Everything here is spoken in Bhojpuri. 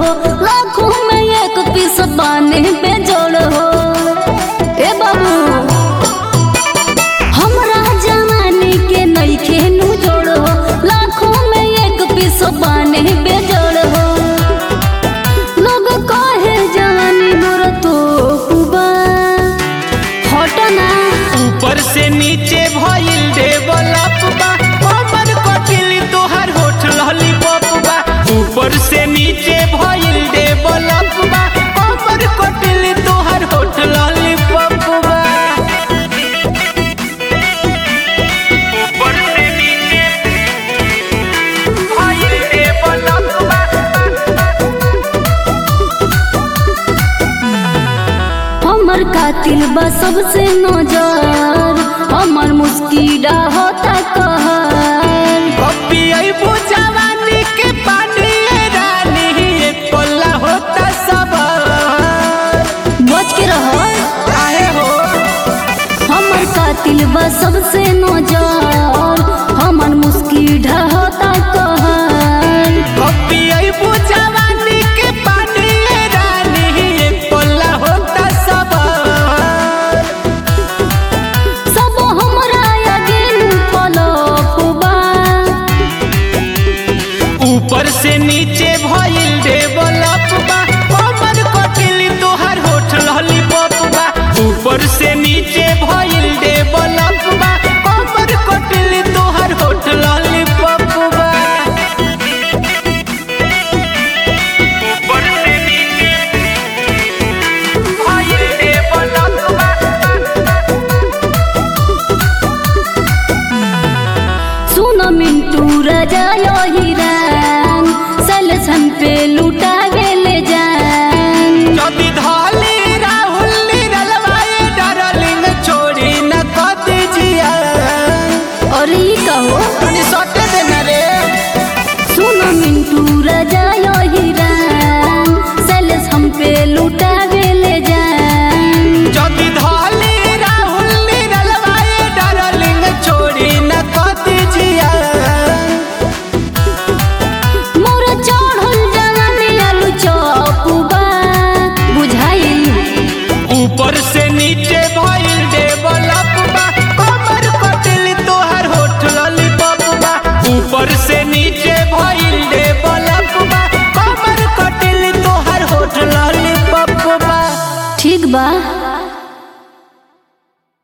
हो लाखों में एक पीस पानी पे जोड़ हो ए बाबू हमरा जवानी के नइखे नु जोड़ हो लाखों में एक पीस पानी पे जोड़ हो लोग कहे जवानी मोर तो कुबा हटना ऊपर से नीचे भइल डेवलप बा हमर कटिल तोहर होठ लॉलीपॉप बा ऊपर से नीचे भइल डेवलप बा हमर कटिल तोहर होठ लॉलीपॉप बा ऊपर से नीचे भइल डेवलप बा हमर कातिल बा सबसे नजर हमर मुस्किरा होता कहर कॉपी अइबो जवानी के पानी रानी एक पल्ला होता सब बच के रह काहे हो हमर कातिल बा सबसे नजर हमर मुस्किरा होता कहर कॉपी अइबो जवानी के पानी रानी एक पल्ला होता सब सब हमरा आगे पलपबा ऊपर से नीचे भइल डेवलप बा हमर कटिल तोहर होठ लॉलीपॉप बा ऊपर से नीचे भइल डेवलप बा हमर कटिल तोहर होठ लॉलीपॉप बा ऊपर से नीचे भइल डेवलप बा सुन मिंटू राजा यो हिरान सलसन पे लुटा गेले जान যদি ধলি রাহুল নিরলবাए डार्लिंग छोड़ी न कद जिया और ये कहो तनी सटे देना रे सुन मिंटू राजा यो हिरान सलस हम पे लुटा गेले जान যদি ধলি রাহুল নিরলবাए डार्लिंग छोड़ी न कद जिया मोर चढ़ल जवानी आलू चौपुबा बुझाइल ऊपर से नीचे भइल डेवलप बा कमर कटिल तोहर होठ लॉलीपॉप बा ऊपर से नीचे भइल डेवलप बा कमर कटिल तोहर होठ लॉलीपॉप बा ठीक बा